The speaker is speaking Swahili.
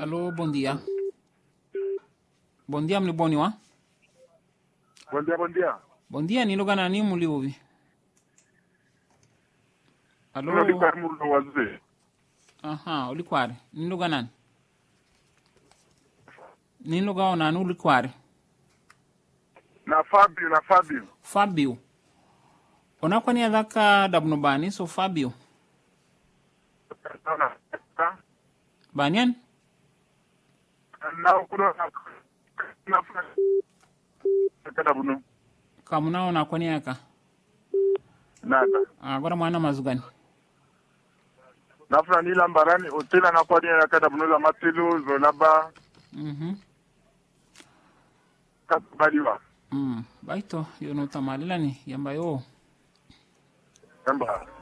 Alô, bom dia. Bom dia, mliboniwa. Bom dia, bom dia. Bom dia, ni lugha nani muliuvi? Alô. Kuna dikar murdo wazee. Aha, ulikware. Ni lugha nani? Ni lugha onani ulikware? Na Fabio, na Fabio. Fabio. Unakwani dhaka dabno bani so Fabio. Na Banian? na kuna na na kada bunu. Kamuna unakwani yaka. Nada. Agora mwana mazugani. Nafuna ni lambarani otela na kwa dia kada bunu za matilu zonaba Mhm. kasbaliwa. Mm. Baito, yo no tamalilani yamba yo. Yamba.